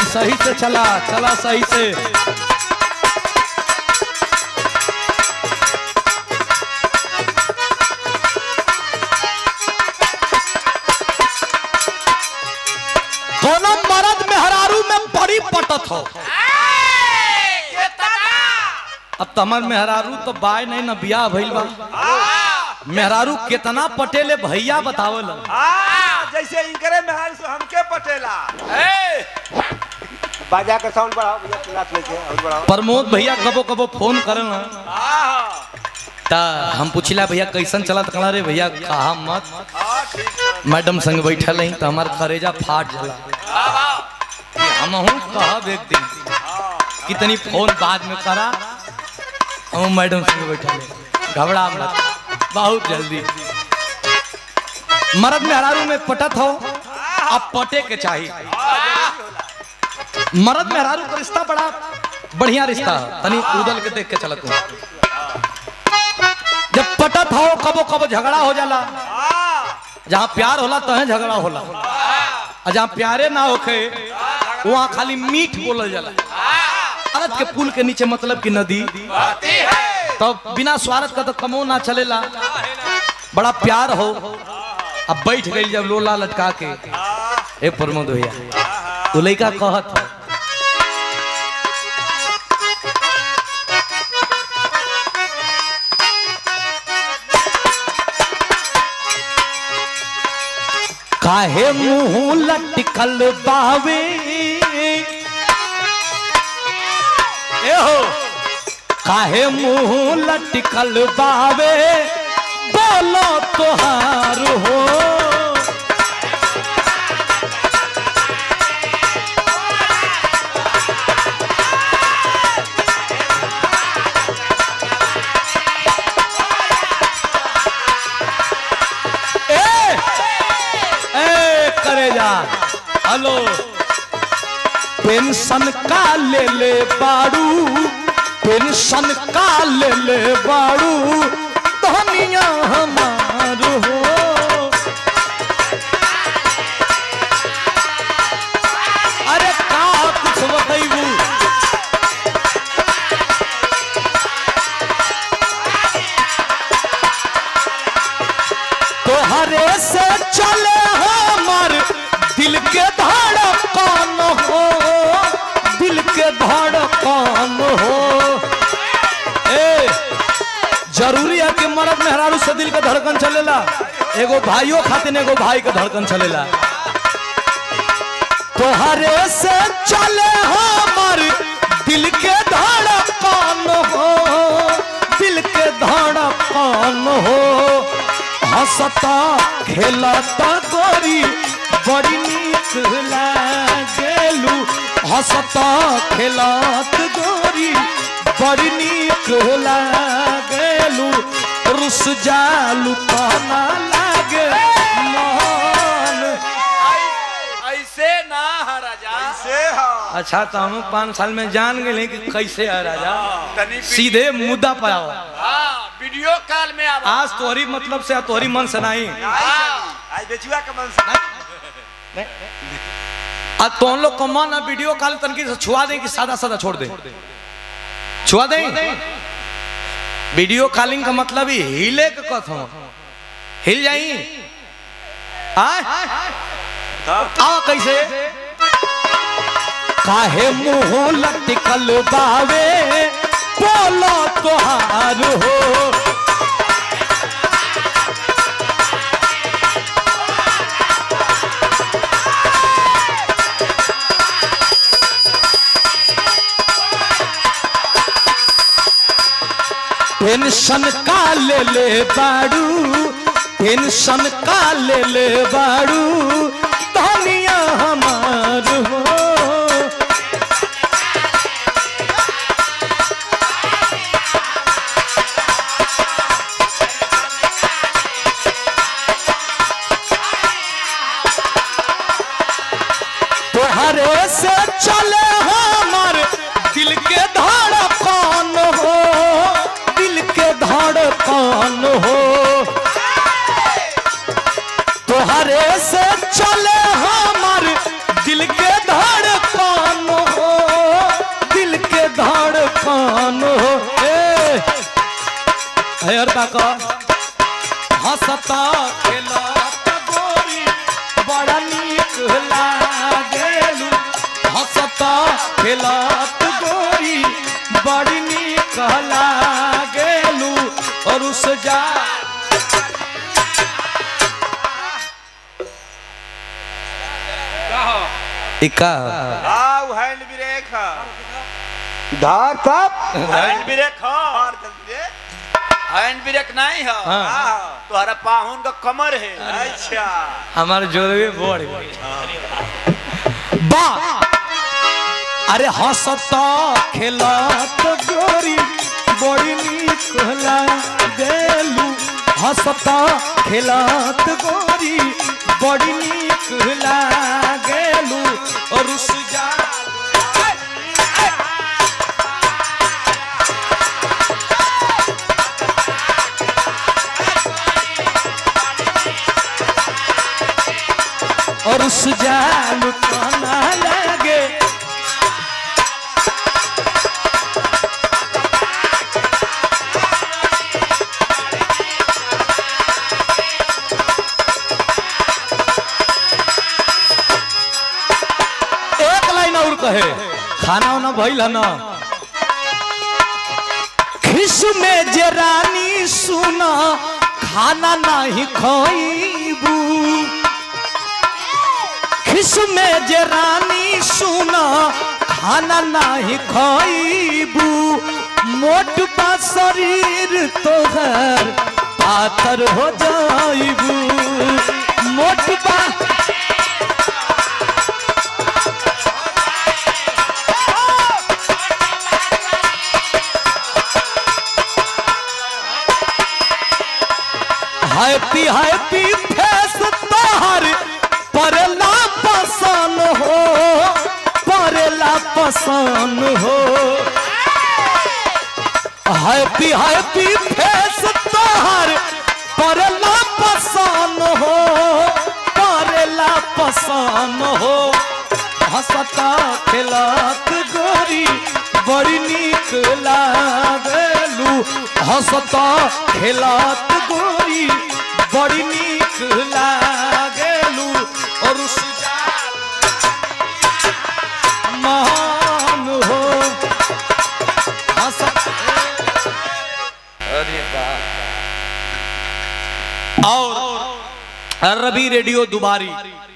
सही से चला चला सही से कोनो मर्द मेहरारू में बड़ी पटत हो अब तमर मेहरारू तो बाय नहीं ना बियाह भइल बा मेहरारू कितना पटेले भैया बतावल हाँ, जैसे इनकरे मेहर से हमके पटेला बाजा का साउंड बढ़ाओ भैया क्लास लेके और बढ़ाओ प्रमोद भैया कबो कबो फोन करन हाँ ता हम पूछिला भैया कैसन चलत कला रे भैया कहा मत हाँ ठीक है मैडम संग बैठल रही तो हमार करेजा फाट जला हम कहब एक दिन कितनी फोन बाद में करा हम मैडम संग बैठल रही घबरा मत बहुत जल्दी मर्द मेहरारू में पटत हो अब पटे के चाहिए मर्द मेहरारू का रिश्ता बड़ा बढ़िया रिश्ता है तनी उदल के देख के चलत हूँ जब पटत हो कबो कबो झगड़ा हो जाला जहाँ प्यार होला तहे झगड़ा होला और जहाँ प्यारे ना होखे वहाँ खाली मीठ बोलल जाला अरत के पुल के नीचे मतलब कि नदी तो बिना स्वार्थ का तो कमो ना चलेला बड़ा प्यार हो अब बैठ गई जब लोला लटका के ए प्रमोद भैया तो लड़का कहत हो काहे मुंह लटकल बावे ए हो काहे मुंह लटकल बावे बोलो तोहार हो ए ए करे जा हेलो पेंशन का ले ले बाड़ू पेंशन का ले ले बाड़ू धनिया हमार हो अरे का कुछ बतैबू तोहरे से चले हमर दिल के धड़कन हो दिल के धड़कन हो ए जरूरी है कि मर्द मेहरारू से दिल के धड़कन चलेला एगो भाइयों खातिर एगो भाई के धड़कन चलेला तोहरे से चले हमर दिल के धड़कन हो दिल के धड़कन हो हंसता खेलता गोरी बड़ी नीक लागेलू हंसता खेलत गोरी बड़ी नीक लागेलू रुस जालू कहना लागे मन ऐसे ना है राजा से हाँ अच्छा तो हम पाँच साल में जान गए कि कैसे है राजा तनी सीधे मुद्दा पर आओ हाँ वीडियो कॉल में अब आज तोहरी मतलब से तोहरी मन से नहीं आज बेचुआ का मन से आज तो हम लोग को मन है वीडियो कॉल तनकी से छुआ दें कि सादा सादा छोड़ दें छुआ दें वीडियो कॉलिंग का मतलब ही हिले के कथ हो हिल जाई आय आओ कैसे काहे मुंह लटकल बावे बोलो तोहार हो पेंशन का ले ले बाड़ू पेंशन का ले ले बाड़ू धनिया हमार हो तोहरे से चले हमर दिल के धड़कन हो दिल के धड़कन हो तोहरे से चले हमर दिल के धड़कन हंसता खेलत गोरी बड़ा नीक लागेलू हंसता खेलत गोरी बड़ी नीक लागेलू और उस जा इका आओ हैंड ब्रेक धार तब हैंड ब्रेक और जल्दी रे हैंड ब्रेक नहीं है हाँ। हाँ तुम्हारा पाहुन का कमर है अच्छा हमारे जोड़वे बढ़ गई बा अरे हंसता खेलत गोरी बड़ी नीक लागेलू हंसता खेलत गोरी बड़ी नीक लागेलू और उस जा और उस जाल खाना लगे एक लाइन और कहे खाना वाना भइल है ना खिस में जे रानी सुना खाना नहीं खइबू खिस में जे रानी सुना खाना नहीं खइबू मोट बा शरीर तोहर पातर हो जाइबू मोट बा हैप्पी हैप्पी फेस तोहर परला पसंद हो परला पसंद हो हैप्पी हैप्पी फेस तोहर परला पसंद हो परला पसंद हो हंसता खेलत गोरी बड़ी नीक लागलू हंसता खेलत गोरी बड़ी नीक लागलू और सुजाल महान हो हंसत अरे बाप और रवि रेडियो दुबारी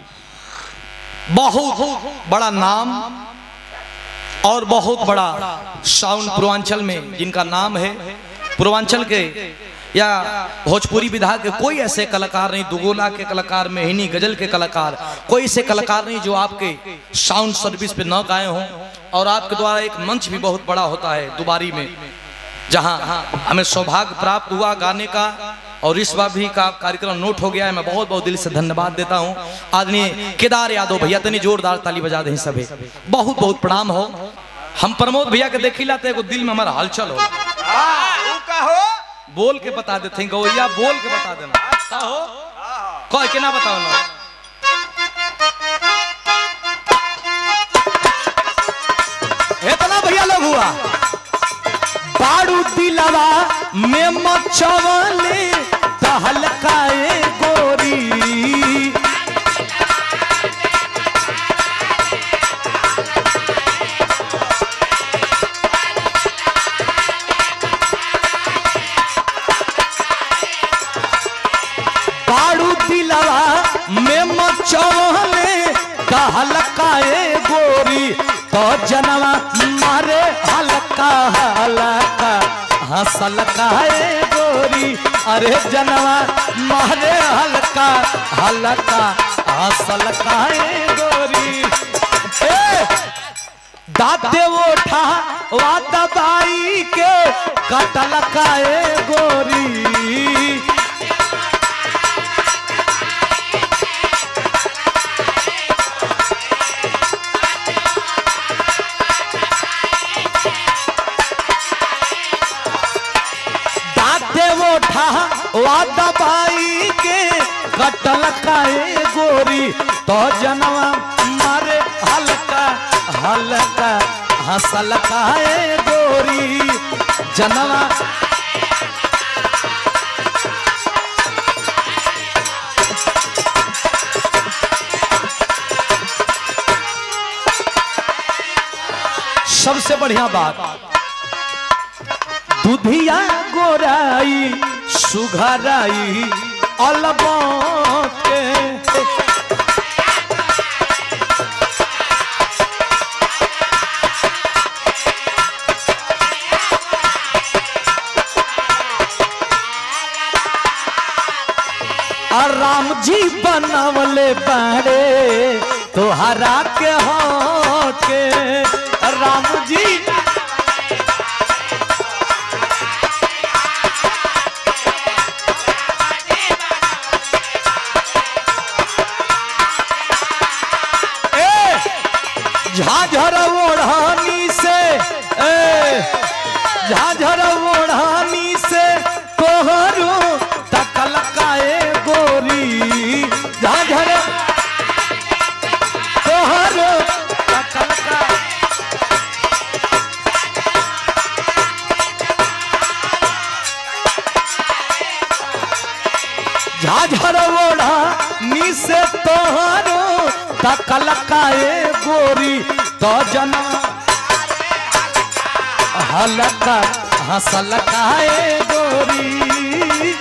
बहुत बड़ा नाम और बहुत बड़ा साउंड पूर्वांचल में जिनका नाम है पूर्वांचल के या भोजपुरी विधा के कोई ऐसे कलाकार नहीं दुगोला के कलाकार मेहनी गजल के कलाकार कोई ऐसे कलाकार नहीं जो आपके साउंड सर्विस पे न गाए हों और आपके द्वारा एक मंच भी बहुत बड़ा होता है दुबारी में जहां हमें सौभाग्य प्राप्त हुआ गाने का और इस बार भी का कार्यक्रम नोट हो गया है मैं बहुत बहुत दिल से धन्यवाद देता हूं आदरणीय केदार यादव भैया तनी जोरदार ताली बजा दें सभी बहुत बहुत प्रणाम हो हम प्रमोद भैया के देखी लाते एगो दिल में हमारा हलचल हो हाँ वो कहो बोल के बता देते हैं गवैया बोल के बता देना का हो हाँ कह के ना बताओ ना इतना भैया लोग हुआ बारू दिलवा में मचवले तहलकाए गोरी बारू दिलवा में मचवले तहलकाए गोरी तो जनवा मारे हल्का हल्का हंसल काए गोरी अरे जनवा मारे हल्का हल्का हंसल काए गोरी ए दाते ओठा वा दबाई के कटल काए गोरी दाते ओठा वा दबाई के कटल काए गोरी तो जनवा मारे हल्का हल्का हंसल काए गोरी सबसे बढ़िया बात दुधिया गोराई सुघराई अलबत के और राम जी बनवले बाड़े तोहरा के हो के राम जी ए झाझर ओढ़ानी से ए झाझर ओढ़ानी से तोहरो तकल काए गोरी झाझर तोहरो तकल का झाझर ओढ़ा नी से तोहरो तकल काए गोरी तो जना हलका हसल काए गोरी